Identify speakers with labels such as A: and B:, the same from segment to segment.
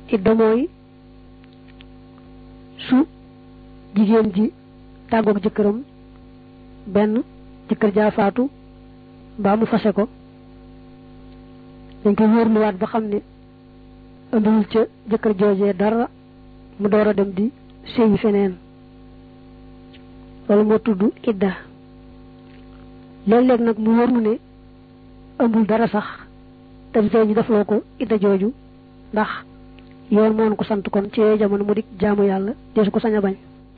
A: idda mooy su jigéen ji tàggoog jëkkëram benn jëkkër jaa faatu mbaa mu fase ko dañ koy wóorluwaat ba xam ne ëmbiwul ca jëkkër joojee dara mu door a dem di séyi feneen loolu moo tudd idda léeg-léeg nag mu wóor nu ne ëmbul dara sax te tey ñu defloo ko idda jooju ndax yoon moon ko sant kon ci jamono mu dik jaamu yàlla deesu ko sañ a bañ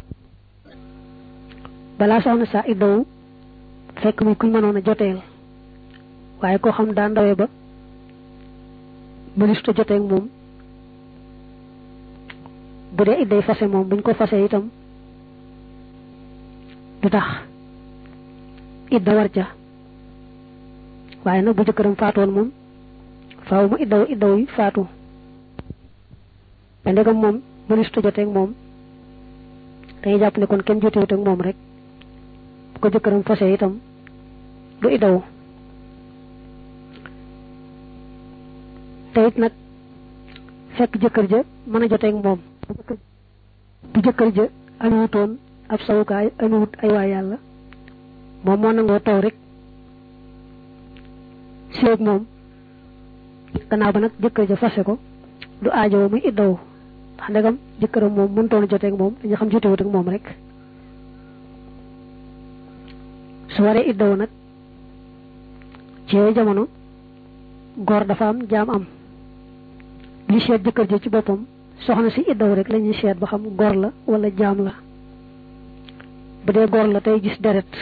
A: balaa soxna saa iddawu fekk muy kuñ mënoon a joteel waaye koo xam daa ndawee ba mënistu joteeg moom bu dee idday fase moom buñ ko fase itam du tax idda war ca waaye nag bu jëkkëram faatoon moom faaw mu iddaw iddaw yi faatu te ndegam moom mënistu joteeg moom dañuy jàpp ne kon kenn jotewut ak moom rek bu ko jëkkëram fase itam du iddaw te it nag fekk jëkkër ja mën a joteeg moom bu jëkkër ja amiwutoon ab sawukaay amiwut ay waa yàlla moom moo nangoo taw rek séeg moom gannaaw ba nag jëkkër ja fase ko du aajowoo muy iddawu ndax ndegam jëkkëram moom mënutoon a joteeg moom dañu xam jotewut ak moom rek su waree iddawu nag ci yooyu jamono góor dafa am jaam am li seet jëkkër ja ci boppam soxna si iddaw rek lañuy seet ba xam góor la wala jaam la bu dee góor la tey gis deret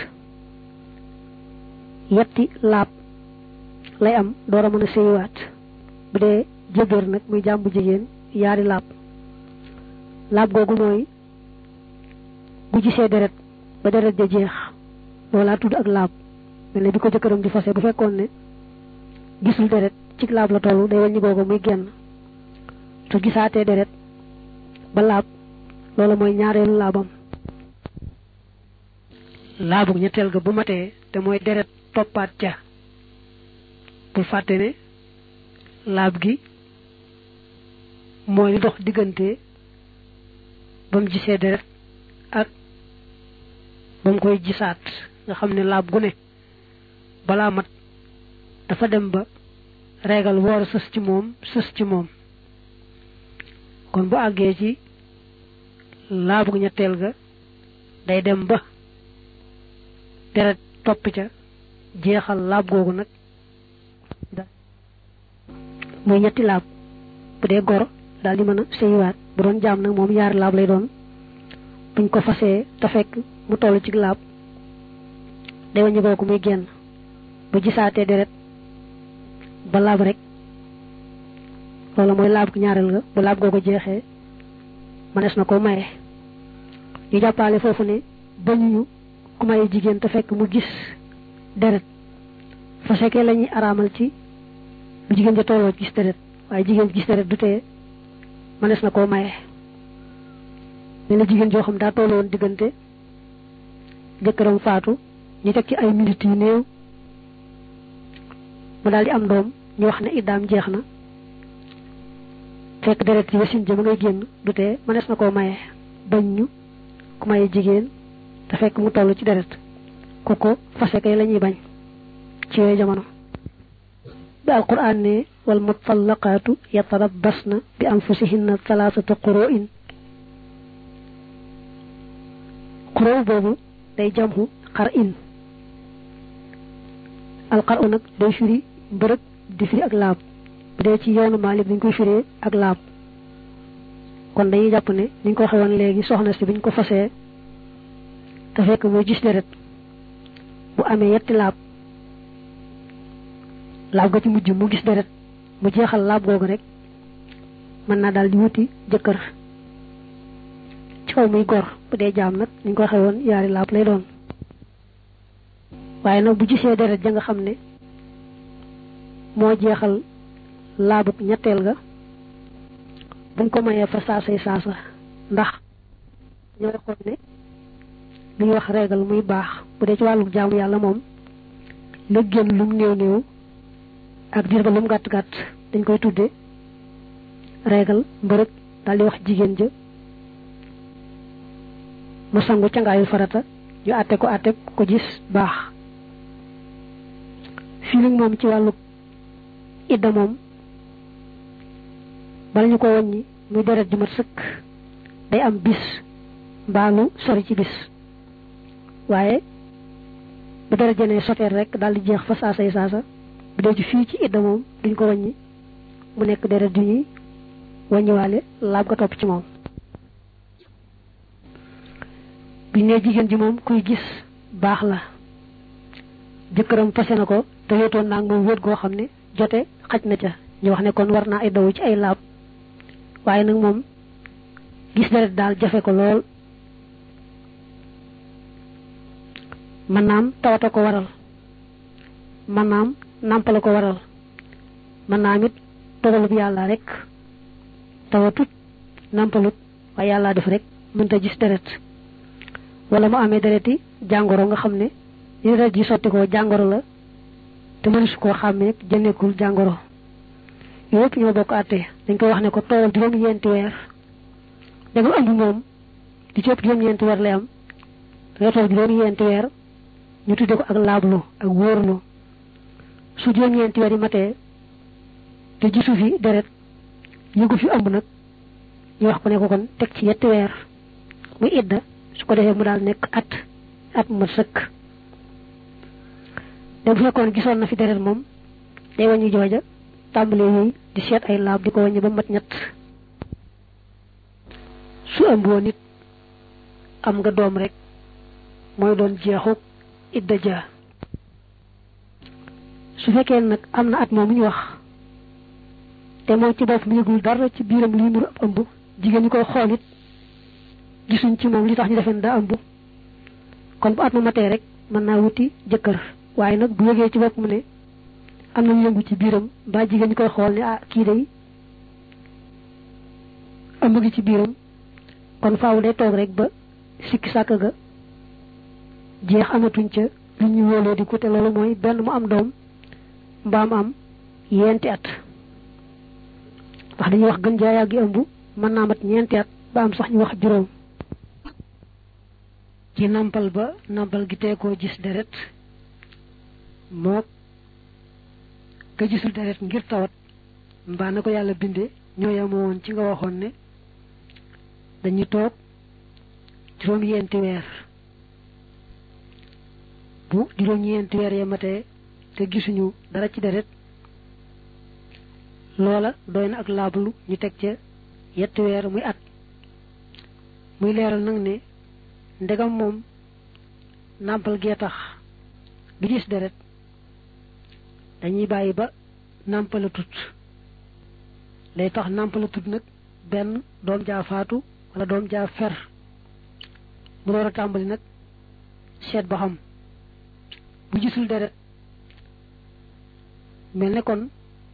A: yetti laab lay am door a mën a séyiwaat bu dee jëbër nag muy jaam bu jigéen yaari laab laab googu mooy bu gisee deret ba deret ja jeex loolaa tudd ak laab mel ne bi ko jëkkëram di fase bu fekkoon ne gisul deret ci laab la tollu day wàññi googu muy genn su gisaatee deret ba laab loolu mooy ñaareelu laabam laabu ñetteel ga bu matee te mooy deret toppaat ca bul fàtte ne laab gi mooy li dox diggante ba mu gisee deret ak ba mu koy gisaat nga xam ne laab gu ne balaa mat dafa dem ba reegal woor sës ci moom sës ci moom kon bu àggee ci laabu ñetteel ga day dem ba deret topp ca jeexal laab googu nag muy ñetti laab bu dee gor daal di mën a séyiwaat bu doon jaam nag moom yaari laab lay doon buñ ko fasee te fekk mu toll ci laab day waññi googu muy génn bu gisaatee deret ba laab rek loolu mooy laab ñaareel ga bu laab googu jeexee mënees na ko maye ñu jàppale foofu ne bañuñu ku maye jigéen te fekk mu gis deret fa sekkee la ñuy araamal ci bu jigéen ja tolloo gis deret waaye jigéen gis deret du tee mënees na koo maye ne la jigéen joo xam daa tolloon diggante jëkkëram faatu ñu teg ci ay minutes yu néew mu daal di am doom ñu wax ne iddaam jeex na fekk deret yi wasin jëm ngay génn du tee mënees na koo maye bañ ñu ku maye jigéen te fekk mu toll ci deret ku ko fase kay la ñuy bañ ci yooyu jamono bi alquran ne wal mutallaqaatu yatarabbasna bi anfusihinna thalathata quru'in quru boobu day jamhu xar in alqaru nag day firi mbërëg di firi ak laab bu dee ci yoonu Maalik dañ koy firee ak laab kon dañuy jàpp ne niñ ko waxee woon léegi soxna si biñ ko fasee te fekk muy gis deret bu amee yetti laab laab ga ci mujj mu gis deret mu jeexal laab googu rek mën naa daal di wuti jëkkër ci kaw muy gor bu dee jaam nag niñ ko waxee woon yaari laab lay doon waaye nag bu gisee deret ja nga xam ne moo jeexal laabuk ñetteel ga buñ ko mayee fa saasay saasa ndax ñooy xool ne li ñuy wax régal muy baax bu dee ci wàllu jaamu yàlla moom la génn lum néew néew ak diir ba lum gàtt gàtt dañ koy tudde reegal mbërëg daal di wax jigéen ja mu sangu cangaayu farata ñu àtte ko àtte ko gis baax fii nag moom ci wàllu idda moom bala ñu ko wàññi muy deret ju mat sëkk day am bis mbaalu sori ci bis waaye bu deret jenee soteer rek daal di jeex fa saasay saasa bu dee ci fii ci idda moom duñ ko wàññi mu nekk deret ju ñuy wàññiwaale laab ga topp ci moom biñ ne jigéen ji moom kuy gis baax la jëkkëram fase na ko te wéetoon naa moom wéet goo xam ne jote xaj na ca ñu wax ne kon war naa ay daw ci ay laab waaye nag moom gis deret daal jafe ko lool mën naam tawata ko waral mën naam nàmpale ko waral mën naam it dogalub yàlla rek tawatut nàmpalut waaye yàlla def rek mënta gis deret wala mu amee dereti jàngoro nga xam ne li deret ji sotti ko jàngoro la te mënesu koo xàmmee jënneekul jàngoro yooyu yëpp ñoo bokk àtte dañ koy wax ne ko toowal juróom-ñeenti weer da nga ëmb moom di ci ëpp juróom-ñeenti weer lay am nga toog juróom-ñeenti weer ñu tudde ko ak laablu ak wóorlu su juróom-ñeenti weer yi matee te gisu fi deret yëgu fi ëmb nag ñu wax ko ne ko kon teg ci yetti weer muy idda su ko defee mu daal nekk at at mu mat sëkk te bu fekkoon gisoon na fi deret moom day wàññi jooja tàmbalee yooyu di seet ay laab di ko wàññi ba mat ñett su ëmboo nit am nga doom rek mooy doon jeexu idda ja su fekkee nag am na at moom ñu wax te moom ci bopp mi yëgul dara ci biiram lii nuru ab ëmb jigéen ñi koy xool it gisuñ ci moom li tax ñu defeen daa ëmb kon bu at ma matee rek mën naa wuti jëkkër waaye nag bu yëgee ci bopp mu ne am na yëngu ci biiram ba jigéen ñi koy xool ne ah kii day ëmb gi ci biiram kon faaw day toog rek ba sikki sàkk ga jeex amatuñ ca lu ñuy wóoloo di ko te loolu mooy benn mu am doom mbaam am yenti at ndax dañuy wax gën jaa yàggi ëmb mën naa mat ñeenti at ba am sax ñu wax juróom ci nampal ba nampal gi tee koo gis deret moo ka gisul deret ngir tawat mbaa na ko yàlla binde ñoo yemoo woon ci nga waxoon ne dañuy toog juróom-ñeenti weer bu juróom-ñeenti weer ya matee te gisuñu dara ci deret loola doy na ak laablu ñu teg ca yetti weer muy at muy leeral nag ne ndegam moom nàmpal gee tax du gis deret dañuy bàyyi ba nàmpala tut lay tax nàmpala tut nag benn doom jaa faatu wala doom jaa fer mu door a tàmbali nag seet ba xam bu gisul deret mel ne kon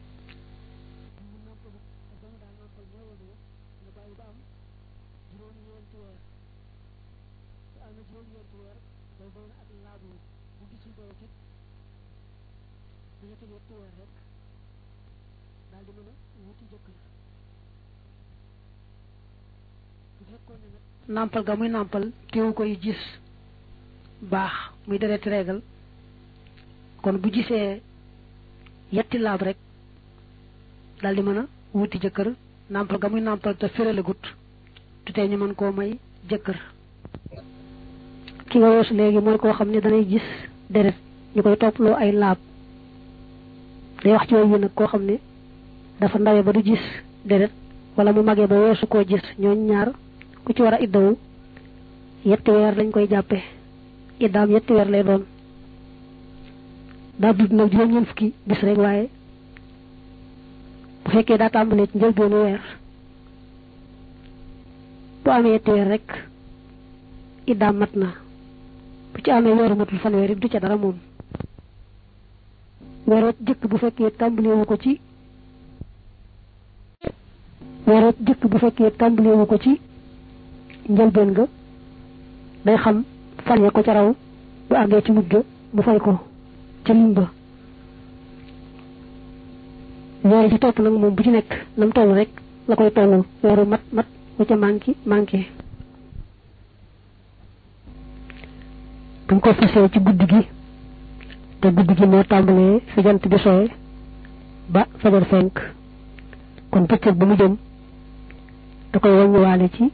A: nàmpal ga muy nàmpal teewu koy gis baax muy dereti reegal kon bu gisee yetti laab rek daldi mën a wuti jëkkër nàmpal ga muy nàmpal te férélegut tutee ñu mën koo may jëkkër ki nga weesu léegi mooy koo xam ne danay gis deret ñu koy topploo ay laab day wax ci yooyu nag koo xam ne dafa ndawe ba du gis deret wala mu magee ba weesu koo gis ñooñ ñaar ku ci war a iddawu yetti weer lañ koy jàppe iddaam yetti weer lay doon daa dund nag juróom-ñeent fukki bis rek waaye bu fekkee daa tàmbalee ci njëlbeenu weer bu amee yetti weer rek iddaam mat na bu ci amee weeru matul fanweer it du ca dara moom weeroot jëkk bu fekkee tàmbaleewu ko ci weeroot jëkk bu fekkee tàmbaleewu ko ci njëlbeen ga day xam fan ya ko ca raw bu àggee ci mujj mu fay ko ca lim ba weer ci topp nag moom bu ci nekk nam toll rek la koy tolloo weeru mat mat bu ca manqué manqué buñ ko fasee ci guddi gi te guddi gi moo tàmbalee fi jant bi sooye ba fajar fenk kon bëccëg ba mu jëm da koy wàññiwaale ci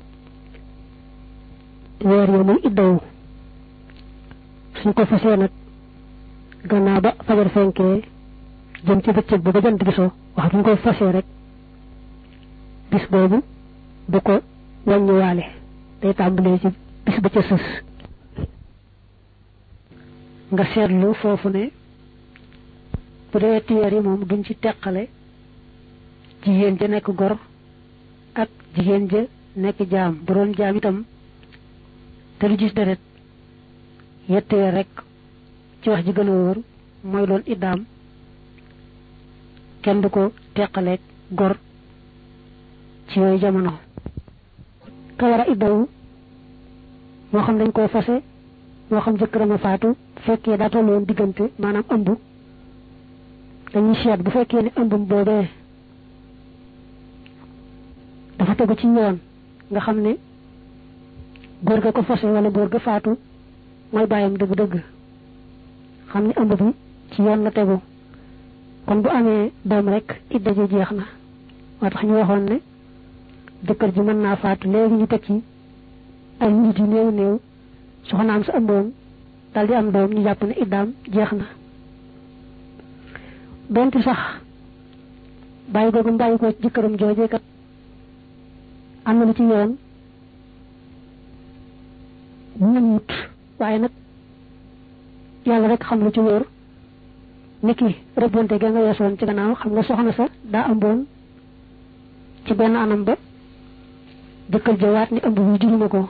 A: weer yo muy iddawu suñ ko fasee nag gannaaw ba fajar fenkee jëm ci bëccëg ba ba jant bi soo wax buñ koy fasee rek bis boobu du ko wàññiwaale day tàmbalee ci bis ba ca sës nga seetlu foofu ne bu dee wetti weer yi moom duñ ci teqale jigéen ja nekk gor ak jigéen ja nekk jaam bu doon jaam itam te lu gis deret yetti weer rek ci wax ji gën a wóor mooy doon iddaam kenn du ko teqaleeg gor ci yooyu jamono ka war a iddawu moo xam dañ koo fase moo xam jëkkëram a faatu fekkee daa tolloon diggante maanaam ëmb dañuy seet bu fekkee ne ëmbum boobee dafa tegu ci yoon nga xam ne góor ga ko fase wala góor ga faatu mooy bàyyam dëgg-dëgg xam ne ëmb bi ci yoon la tegu kon bu amee doom rek idda ji jeex na moo tax ñu waxoon ne jëkkër ji mën naa faatu léegi ñu teg ci ay nit yu néew néew soxnaam sa ëmboon dal di am doom ñu jàpp ne iddaam jeex na donte sax bàyyi googu bàyyi ko jëkkëram joojee kat am na lu ci yoon ñun wut waaye nag yàlla rek xam lu ci wóor niki rëbbante ga nga weesoon ci gannaaw xam nga soxna sa daa ëmboon ci benn anam ba jëkkër ja waat ni ëmb bi juruma ko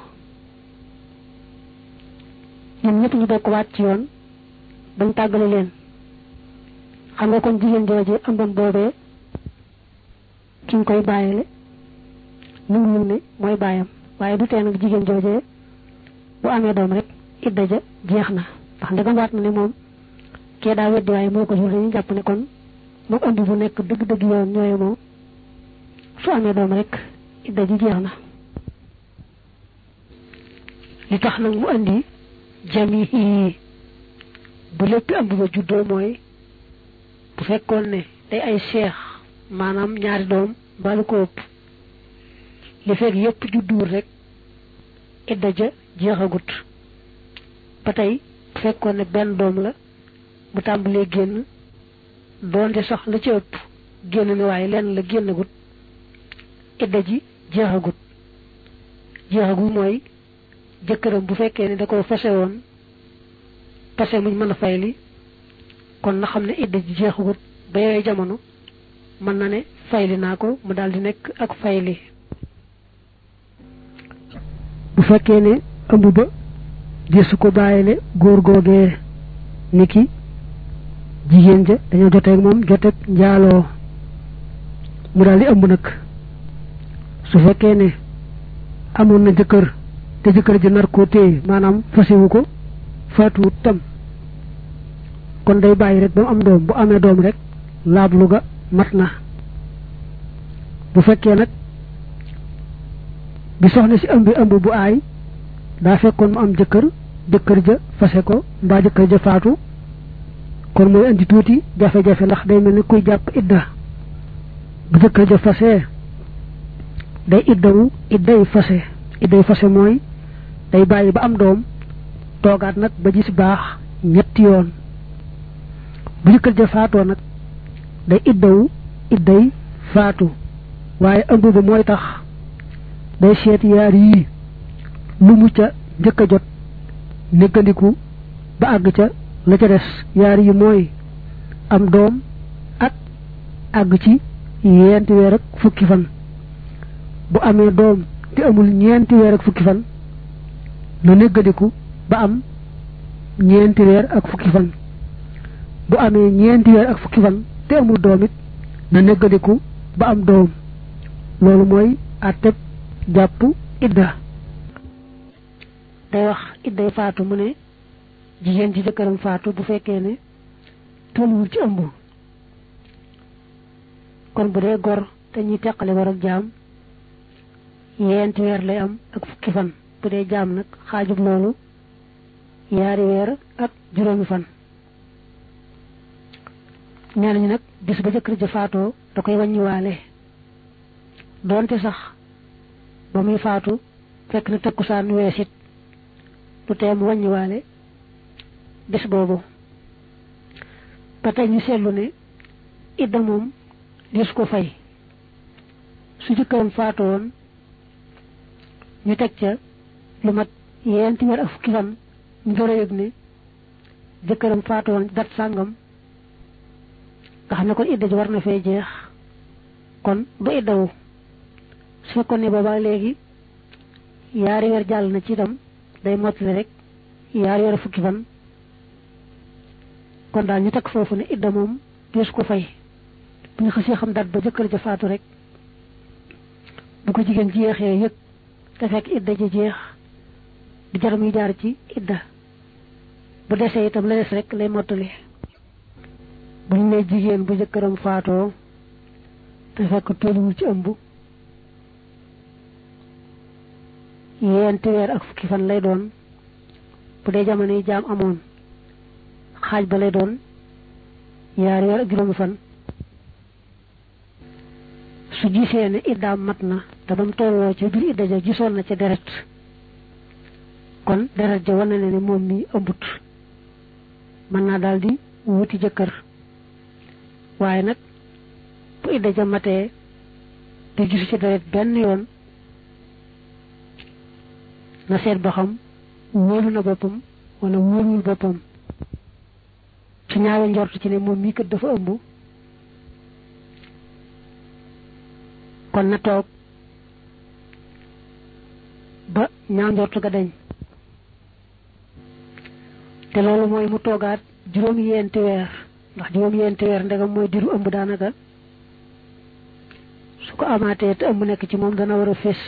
A: ñun ñëpp ñu bokk waat ci yoon bañ tàggale leen xam nga kon jigéen jooje ëmbam boobee ki nga koy bàyyile nu ngi ne mooy bàyyam waaye du tee nag jigéen jooje bu amee doom rek idda ja jeex na ndax ndegam waat na ne moom kee daa weddi waaye moo ko jur dañuy jàpp ne kon moom ëmb bu nekk dëgg-dëgg yoon ñooye moom su amee doom rek idda ji jeex na li tax nag mu andi jamihi bu lépp ëmb ba juddoo mooy bu fekkoon ne day ay seex maanaam ñaari doom balu ko ëpp li fekk yépp judduwul rek idda ja jeexagut ba tey bu fekkoon ne benn doom la bu tàmbalee génn doonte sax la ci ëpp génn ne waaye lenn la génnagut idda ji jeexagut jeexagut mooy jëkkëram bu fekkee ne da ko fase woon fase muñ mën a fayli kon na xam ne idda ji jeexagut ba yooyu jamono mën na ne fayli naa ko mu daal di nekk ak fayli bu fekkee ne ëmb ba gisu ko bàyyile góor googee ni ki jigéen ja dañoo joteeg moom joteeg njaaloo mu daal di ëmb nag su fekkee ne amoon na jëkkër te jëkkër ji nar koo téye maanaam fasiwu ko faatuwut tam kon day bàyyi rek ba mu am doom bu amee doom rek laablu ga mat na bu fekkee nag bi soxna si ëmbi ëmb bu aay daa fekkoon mu am jëkkër jëkkër ja fase ko mbaa jëkkër ja faatu kon mooy indi tuuti jafe-jafe ndax day mel ni kuy jàpp idda bu jëkkër ja fase day iddawu idday fase idday fase mooy day bàyyi ba am doom toogaat nag ba gis baax ñetti yoon bu jëkkër ja faatoo nag day iddawu idday faatu waaye ëmb ba mooy tax day seet yaar yii lu mu ca njëkk a jot néggandiku ba àgg ca la ca des yaar yi mooy am doom ak àgg ci ñeenti weer ak fukki fan bu amee doom te amul ñeenti weer ak fukki fan na néggandiku ba am ñeenti weer ak fukki fan bu amee ñeenti weer ak fukki fan te amul doom it na néggandiku ba am doom loolu mooy àtteb jàpp idda day wax idday faatu mu ne jigéen ji jëkkëram faatu bu fekkee ne tolluwul ci ëmb kon bu dee gor te ñuy teqale war ak jaam yeenti weer lay am ak fukki fan bu dee jaam nag xaajub loolu yaari weer ak juróomi fan nee nañu nag bis ba jëkkër ja faatoo da koy wàññiwaale doonte sax ba muy faatu fekk na takkusaan weesit du tee mu wàññiwaale bis boobu ba tey ñu seetlu ne idda moom dis ko fay su jëkkëram faatu woon ñu teg ca lu mat yeenti weer ak fukki fan ñu door a yëg ne jëkkëram faatu woon dat sàngam nga xam ne kon idda ji war na fee jeex kon du iddawu su fekkoon ne booba léegi yaari weer jàll na ci itam day mottali rek yaari weer fukki fan kon daal ñu teg foofu ne idda moom dees ko fay bu ñu xasee xam dat ba jëkkër ja faatu rek bu ko jigéen jeexee yëg te fekk idda ji jeex di jar muy jaar ci idda bu desee itam la des rek lay mottali bu ñu nee jigéen bu jëkkëram faatoo te fekk tolluwul ci ëmb yeenti weer ak fukki fan lay doon bu dee jamono yi jaam amoon xaaj ba lay doon yaari weer ak juróomi fan su gisee ne iddaam mat na te ba mu tolloo ca biir idda ja gisoon na ca deret kon deret ja wane na ne moom mi ëmbut mën naa daal di wuti jëkkër waaye nag bu idda ja matee te gisu ci deret benn yoon na seet ba xam wóolu na boppam wala wóoluwul boppam su ñaawe njort ci ne moom mii kat dafa ëmb kon na toog ba ñaaw njort ga dañ te loolu mooy mu toogaat juróom yeenti weer ndax juróom yeenti weer ndegam mooy diru ëmb daanaka su ko amaatee te ëmb nekk ci moom dana war a fés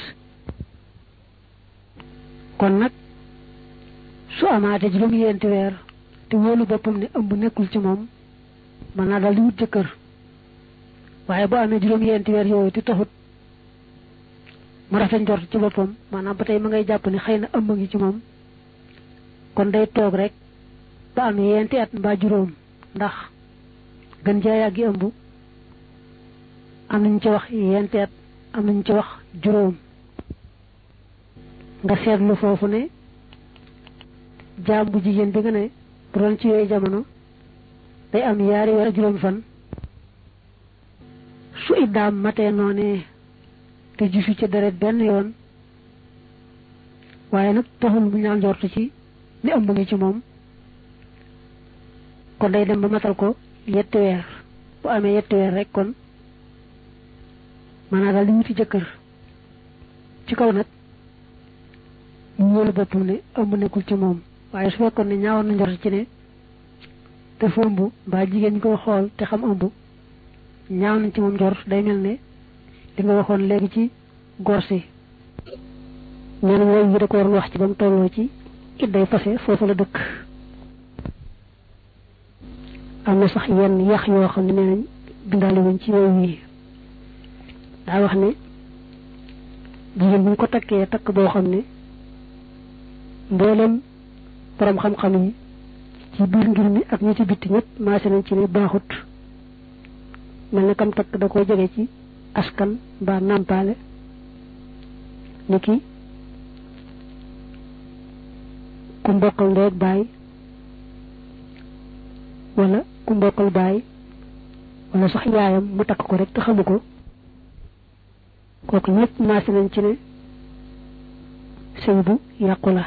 A: kon nag su amaatee juróom yeenti weer te wóolu boppam ne ëmb nekkul ci moom mën naa daal di wut jëkkër waaye bu amee juróom yeenti weer yooyu te taxut mu rafet njort ci boppam maanaam ba tey ma ngay jàpp ne xëy na ëmb ngi ci moom kon day toog rek ba am yeenti at mbaa juróom ndax gën jaa yàggi ëmb am nañu ci wax yeenti at am nañu ci wax juróom nga seetlu foofu ne jaam bu jigéen bi nga ne bu doon ci yooyu jamono day am yaari weer ak juróom fan su iddaam matee noonee te gisu ci deret benn yoon waaye nag taxul mu ñaan njort ci ni ëmb ngi ci moom kon day dem ba matal ko yetti weer bu amee yetti weer rek kon maanaam daal di wuti jëkkër ci kaw nag mu wóolu boppam ne ëmb nekkul ci moom waaye su fekkoon ne ñaawoon na njort ci ne dafa ëmb mbaa jigéen ñi koy xool te xam ëmb ñaaw nañ ci moom njort day mel ne li nga waxoon léegi ci gor si nee na wooy yi da ko waroon wax ci ba mu tolloo ci it day fase foofu la dëkk am na sax yenn yax yoo xam ne nee nañ bindaale wuñ ci wooy yi daa wax ne jigéen bu ñu ko takkee takk boo xam ne mboolem borom xam-xam yi ci biir ngir mi ak ñi ci bitti ñëpp maase nañ ci ne baaxut mel ne kam takk da koo jege ci askan mbaa nàmpaale ni ki ku mbokkal ndeeg baay wala ku mbokkal baay wala sax yaayam mu takk ko rek te xamu ko kooku ñëpp maase nañ ci ne sëy bu yàqu la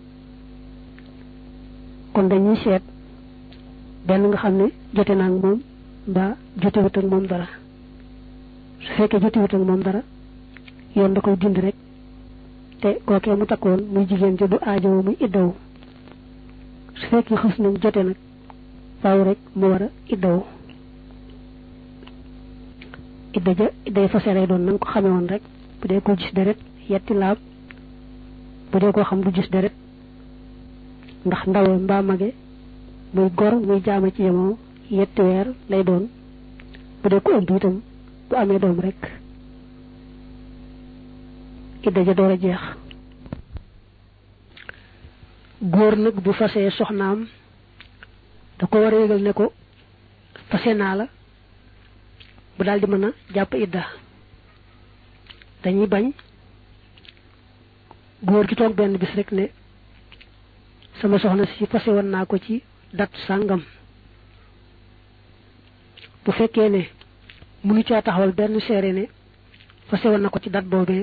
A: kon dañuy seet benn nga xam ne jote naa ak moom mbaa jotewut ak moom dara su fekkee jotewut ak moom dara yoon da koy dindi rek te kookee mu takkoon muy jigéen ja du aajowu muy iddawu su fekkee xës nañ jote nag faaw rek mu war a iddawu idda ja idday fase lay doon na nga ko xamee woon rek bu dee ko gis deret yetti laab bu dee koo xam du gis deret ndax ndawe mbaa mage muy gor muy jaama ci yemoo yetti weer lay doon bu dee ko ëmb itam bu amee doom rek idda ja door a jeex góor nag bu fasee soxnaam da ko war a yëgal ne ko fase naa la bu daal di mën a jàpp idda dañuy bañ góor gi toog benn bis rek ne sama soxna si fase woon naa ko ci dat sàngam bu fekkee ne munu caa taxawal benn seere ne fase woon na ko ci dat boobee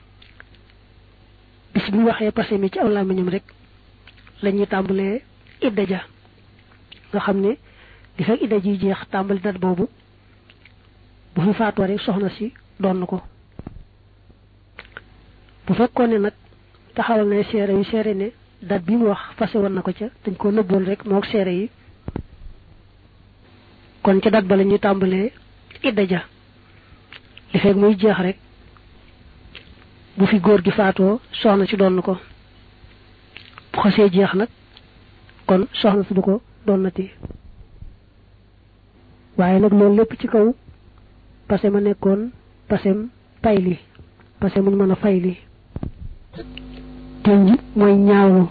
A: bis bu waxee passé mi ci aw làmmiñam rek la ñuy tàmbalee idda ja nga xam ne di fekk idda ji jeex tàmbali dat boobu bu fi faatoo rek soxna si doon ko bu fekkoon ne nag taxawal na seere yu seere ne dat bi mu wax fase woon na ko ca dañ ko nëbboon rek mook seere yi kon ca dat ba la ñuy tàmbalee idda ja li fekk muy jeex rek bu fi góor gi faatoo soxna si doon ko bu xasee jeex nag kon soxna si du ko doonnati waaye nag loolu lépp ci kaw pase ma nekkoon pasem pay li pase muñ mën a fay li tënj mooy ñaawlu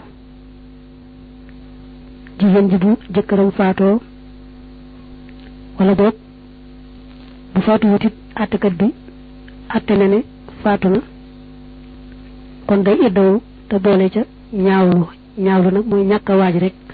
A: jigéen ji bu jëkkëram faatoo wala boog bu faatu wutit àttekat bi àtte na ne faatu na kon day iddawu te boole ca ñaawlu ñaawlu nag mooy ñàkk a waaj rek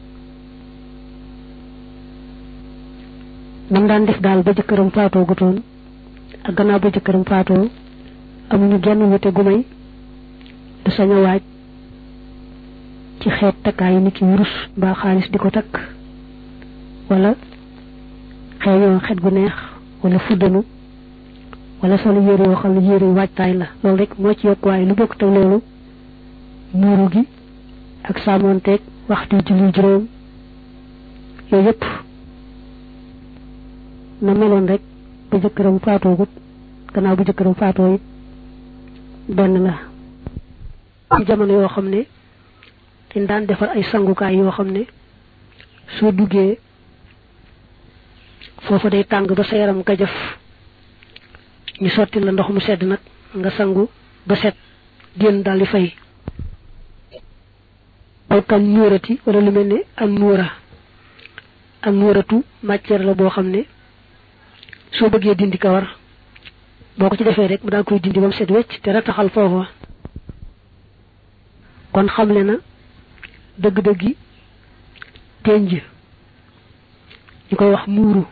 A: nam daan def daal ba jëkkëram faatoo gutoon ak gannaaw ba jëkkëram faatoo amuñu genn wute gu may du sañ a waaj ci xeet takkaay ni ki wurus mbaa xaalis di ko takk wala xeeñoo xet gu neex wala fuddanu wala solo yére yoo xam ne yére yu waajtaay la loolu rek moo ci yokk waaye lu bokk te loolu muuru gi ak sàmmoonteeg waxtu julli juróom yooyu yëpp na meloon rek ba jëkkëram faatoo gut gannaaw bu jëkkëram faatoo it benn la ci jamono yoo xam ne dañ daan defar ay sangukaay yoo xam ne soo duggee foofa day tàng ba sa yaram ka jëf ñu sotti la ndox mu sedd nag nga sangu ba set génn daal di fay alkan nuurati wala lu mel ne am nuura am nuuratu matière la boo xam ne soo bëggee dindi kawar boo ko ci defee rek mu daal koy dindi ba mu set wecc te rataxal foofa kon xamle na dëgg-dëggi tenj ñu koy wax muuru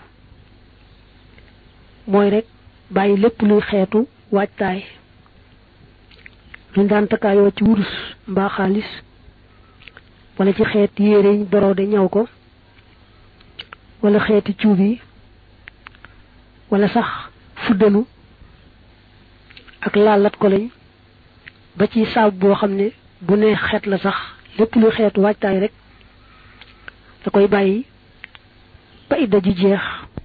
A: mooy rek bàyyi lépp luy xeetu waajtaay luñ daan takkaayoo ci wurus mbaa xaalis wala ci xeet yére yiñ borode ñaw ko wala xeeti cuub yi wala sax fuddanu ak laalat ko lañ ba ci saabu boo xam ne bu nee xeet la sax lépp luy xeetu waajtaay rek da koy bàyyi ba idda ji jeex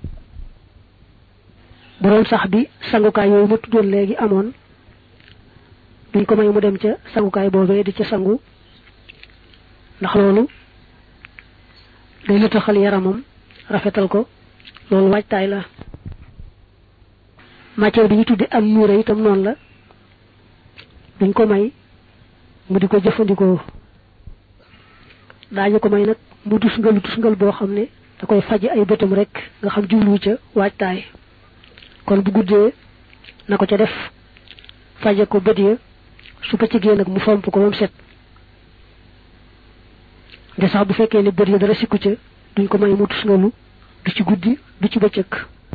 A: bu doon sax bi sangukaay yooyu ma tuddoon léegi amoon duñ ko may mu dem ca sangukaay boobee di ca sangu ndax loolu day lëtaxal yaramam rafetal ko loolu waajtaay la matière bi ñu tudde am nuura itam noonu la duñ ko may mu di ko jëfandikoo daañu ko may nag mu tusngalu tusngal boo xam ne da koy faj ay bëtam rek nga xam jublu ca waajtaay kon bu guddee na ko ca def faje ko bët ya su bëccëgee nag mu fomp ko ba mu set de sax bu fekkee ne bët ya dara sikku ca duñ ko may mu tusngalu du ci guddi du ci bëccëg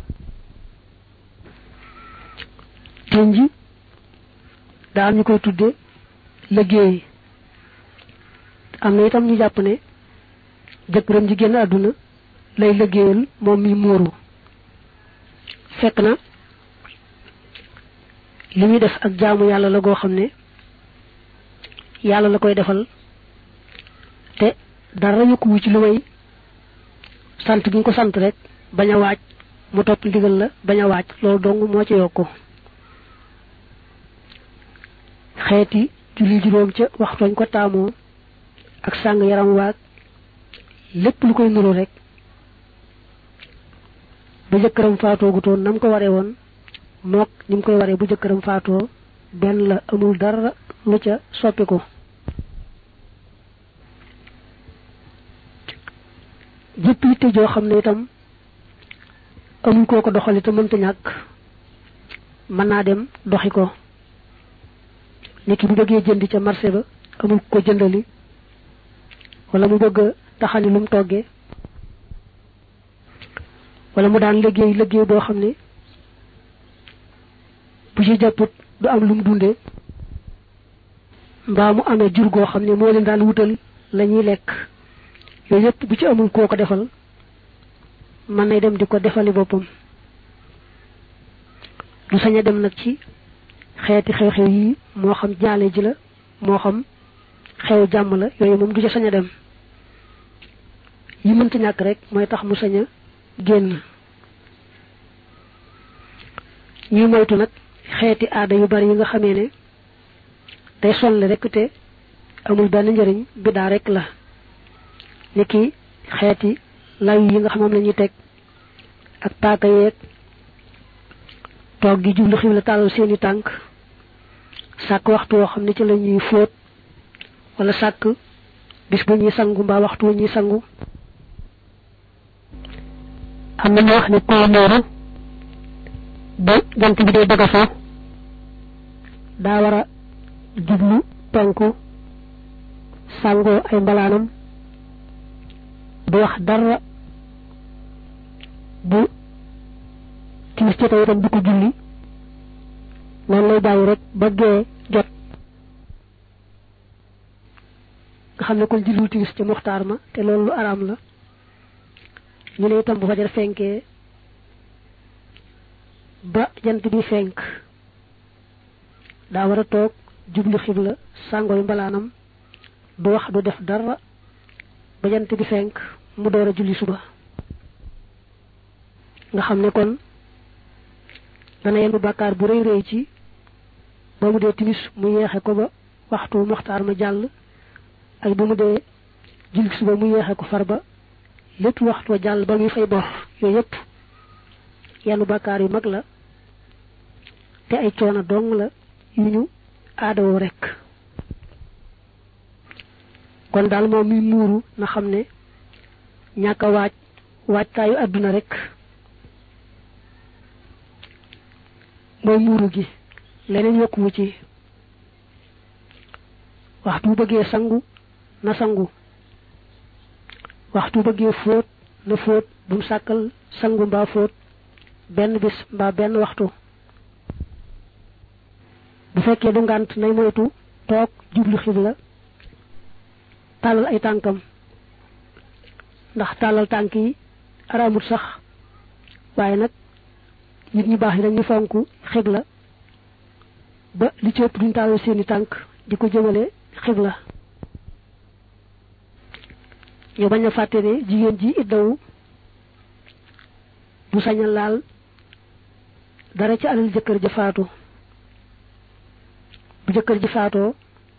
A: tënj daa am ñu koy tudde liggéey am na itam ñu jàpp ne jëkkëram ji génn àdduna lay liggéeyal moom mi muuru fekk na li muy def ak jaamu yàlla la goo xam ne yàlla la koy defal te dara yokkuwu ci lu may sant gi nga ko sant rek bañ a waaj mu topp ndigal la bañ a waaj loolu dong moo ci yokku xeeti julli juróom ca waxtooñ ko taamoo ak sàng yaram waag lépp lu koy nuru rek ba jëkkëram faatoo gutoon nam ko waree woon mook ni mu koy waree bu jëkkëram faatoo benn la amul dara lu ca soppiku jëpp yitte joo xam ne itam amul koo ko doxali te mënta ñàkk mën naa dem doxi ko nit ki bu bëggee jëndi ca marché ba amul ko jëndali wala mu bëgg a taxani lu mu toggee wala mu daan liggéey liggéey boo xam ne bu ci jàpput du am lu mu dundee mbaa mu amee jur goo xam ne moo leen daan wutal la ñuy lekk yooyu yëpp bu ci amul koo ko defal mën nay dem di ko defali boppam du sañ a dem nag ci xeeti xew-xew yi moo xam jaale ji la moo xam xew jàmm la yooyu moom du ca sañ a dem yi mënta ñàkk rek mooy tax mu sañ a génn ñuy moytu nag xeeti aada yu bari yi nga xamee ne day sonle rek te amul benn njëriñ biddaa rek la ni ki xeeti law yi nga xam moom la ñuy teg ak paaka yeeg toog gi jublu xiw la tàllal seeni tànk sàkk waxtu woo xam ne ci la ñuy fóot wala sàkk bis bu ñuy sangu mbaa waxtu wu ñuy sangu
B: am na ñu wax ne koo nooru ba jant bi dee bëgg a fo
A: daa war a jublu penku sàngoo ay mbalaanam du wax dara bu timis ci itam du ko julli noonu lay bàyyi rek ba gee jot nga xam ne kon julliwul timis ci muxtaar ma te loolu lu araam la ñu ne itam bu fajar fenkee ba jant bi fenk daa war a toog jublu xibla sàngooy mbalaanam du wax du def dara ba jant bi fenk mu door a julli suba nga xam ne kon dana yenn bàkkaar bu rëy rëy ci ba mu dee timis mu yeexe ko ba waxtu muxtaar ma jàll ak bu mu dee julli suba mu yeexe ko far ba lépp waxtu wa jàll ba muy fay bor yooyu yëpp yenn bàkkaar yu mag la te ay coono dong la yu ñu aadawoo rekk kon daal moom mi muuru na xam ne ñàkk a waaj waajtaayu àdduna rekk mooy muuru gi leneen yokkuwu ci waxtu bu bëggee sangu na sangu waxtu bu bëggee fóot na fóot bu mu sàkkal sangu mbaa fóot benn bis mbaa benn waxtu bu fekkee du ngànt nay moytu toog jublu xibla tàllal ay tànkam ndax tàllal tànk yi araamut sax waaye nag nit ñu baax yi dañu fonk xibla ba li ci ëpp duñ tàllal seeni tànk di ko jëmale xibla ñu bañ a fàtte ne jigéen ji iddawu du sañ a laal dara ci alal jëkkër ja faatu bu jëkkër ji faatoo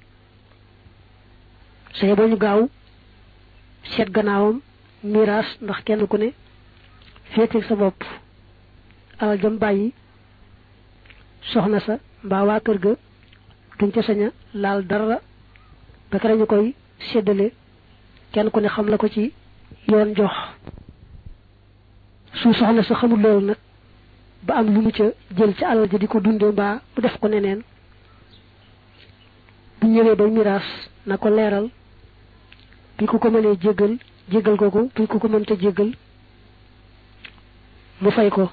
A: say ba ñu gaaw seet gannaawam miraas ndax kenn ku ne féeteeg sa bopp alal jam bàyyi soxna sa mbaa waa kër ga duñ ca sañ a laal dara ba kere ñu koy séddale kenn ku ne xam la ko ci yoon jox su soxna sa xamul loolu nag ba am lu mu ca jël ci alal ja di ko dunde mbaa mu def ko neneen bu ñëwee bay miraas na ko leeral bi ku ko mënee jéggal jéggal ko ko bi ku ko mënta jéggal mu fay ko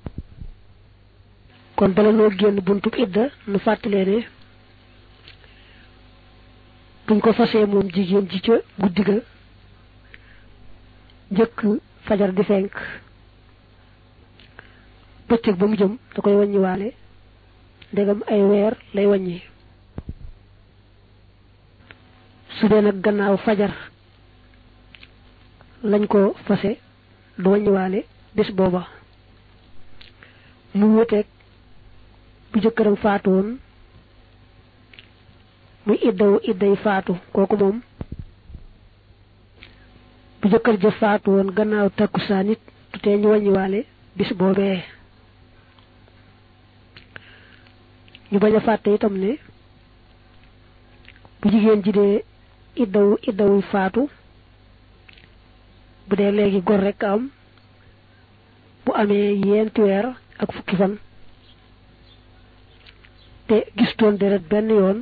A: kon bala noo génn buntub idda nu fàttalee ne buñ ko fasee moom jigéen ji ca guddi ga njëkk fajar di fenk bëccëg ba mu jëm da koy wàññiwaale ndegam ay weer lay wàññi su dee nag gannaaw fajar lañ ko fase du wàññiwaale bés booba mu wuteeg bu jëkkëram faatu woon muy iddawu idday faatu kooku moom bu jëkkër ja faatu woon gannaaw takkusaan it du tee ñu wàññiwaale bis boobee ñu bañ a fàtte itam ne bu jigéen ji dee iddawu iddawu faatu bu dee léegi gor rek am bu amee yenti weer ak fukki fan te gistoon deret benn yoon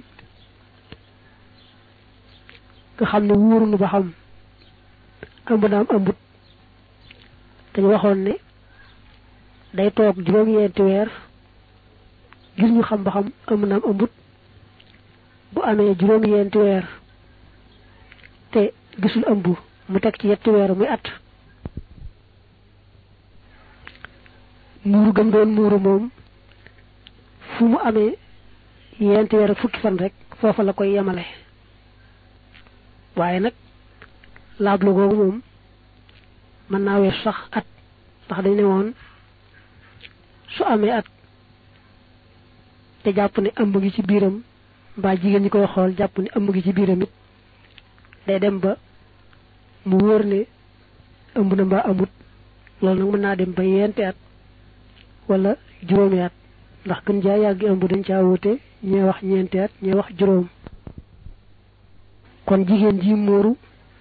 A: nga xam ne wóorunu ba xam ëmb naam ëmbut dañu waxoon ne day toog juróom-ñeenti weer ngir ñu xam ba xam ëmb naam ëmbut bu amee juróom-ñeenti weer te gisul ëmb mu teg ci yetti weer muy at muuru gëm doon muuru moom fu mu amee yenti weer ak fukki fan rek foofa la koy yemale waaye nag laablu googu moom mën naa weer sax at ndax dañ ne woon su amee at te jàpp ne ëmb gi ci biiram mbaa jigéen ñi koy xool jàpp ne ëmb gi ci biiram it day dem ba mu wóor ne ëmb na mbaa amut loolu nag mën naa dem ba yenti at wala juróomi at ndax gën jaa yàgg ëmb dañ caa wute ñee wax ñeenti at ñee wax juróom kon jigéen ji móoru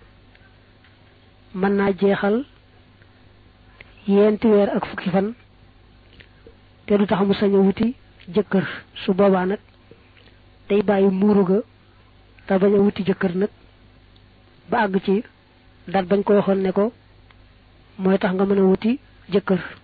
A: mën naa jeexal yenti weer ak fukki fan te du tax mu sañ a wuti jëkkër su boobaa nag day bàyyi muuru ga te bañ a wuti jëkkër nag ba àgg ci dat bañ ko waxoon ne ko mooy tax nga mën a wuti jëkkër